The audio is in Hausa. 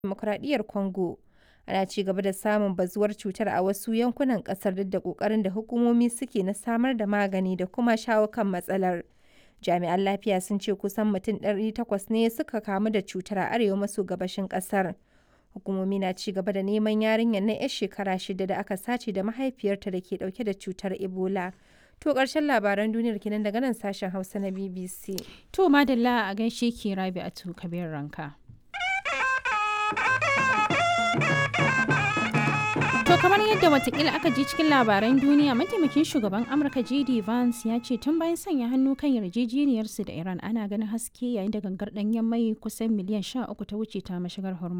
Dimokuraɗiyyar Congo, ana ci gaba da samun bazuwar cutar a wasu yankunan ƙasar duk da ƙoƙarin da hukumomi suke na samar da magani da kuma shawo kan matsalar. Jami'an lafiya sun ce kusan mutum 800 ne suka kamu da cutar a arewa maso gabashin ƙasar. Hukumomi na ci gaba da neman yarinyar nan 'yar shekara shida da aka sace da mahaifiyarta da ke ɗauke da cutar Ebola. To ƙarshen labaran duniyar kenan daga nan sashen Hausa na BBC. To madalla a gaishe ki Rabi'atu Kabir Ranka. To kamar yadda watakila aka ji cikin labaran duniya mataimakin shugaban Amurka JD Vance ya ce tun bayan sanya hannu kan yarjejeniyarsu da Iran ana ganin haske yayin da gangar ɗanyen mai kusan miliyan 13 ta wuce ta mashigar Hormuz.